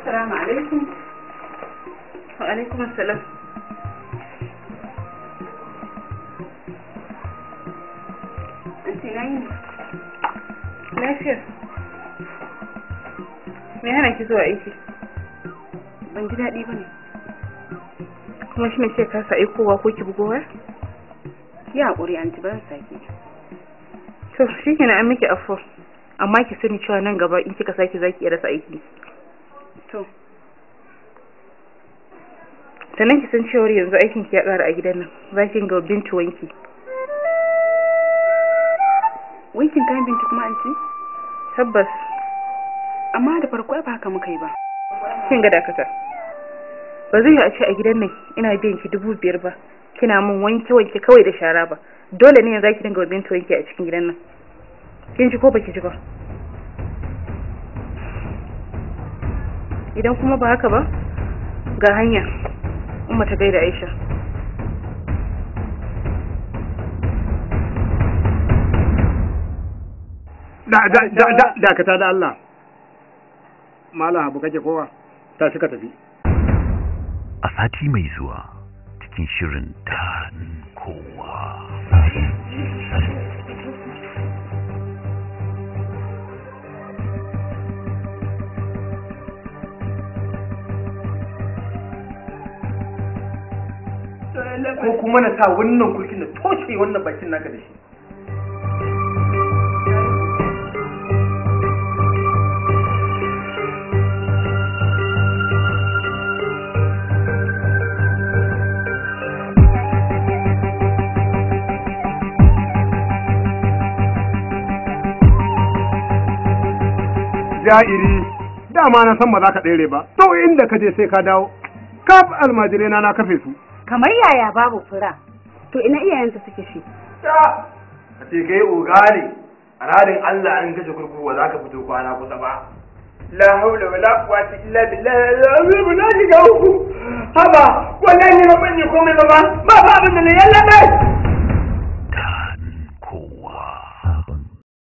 Assalamu alaikum. Wa alaikum assalam. Anti na yi Lafiya. Me hana ki zuwa aiki? Ban ji daɗi ba ne. Kuma shi ne ce kasa aikowa ko ki bugowa? Ki haƙuri anti ban sake. To shi ke an miki afo. Amma ki sani cewa nan gaba in kika sake zaki iya rasa aiki. To. Sannan ki san cewar yanzu aikin ki ya ƙara a gidan nan. Za ki ga bintu wanki. Wankin kayan bintu kuma anti? Tabbas. Amma da farko ba haka muka yi ba. Kin ga dakata. Ba zai yi a ce a gidan nan ina biyan ki dubu biyar ba. Kina min wanke-wanke kawai da shara ba. Dole ne za ki dinga bintu wanki a cikin gidan nan. Kin ji ko baki ji ba? Idan kuma ba haka ba, ga hanya. Umma ta gaida Aisha. dakata da Allah Malam abu kake kowa ta shi ka tafi a sati mai zuwa cikin shirin daɗin kowa ko kuma na sa wannan kulkin da toshe wannan bakin naka da shi ja'iri dama na san ba za ka tsere ba to inda ka je sai ka dawo kaf almajirai na na kafe su Kamar yaya babu fura? To ina iyayensa suke shi? ta a ce kai oga ne a radin Allah an kashe kurkuku ba za ka fito kwana kusa ba la haula wala quwwata illa billah al-azim na shiga uku haba wallahi ba ban yi komai ba ba ba abin da ne yalla bai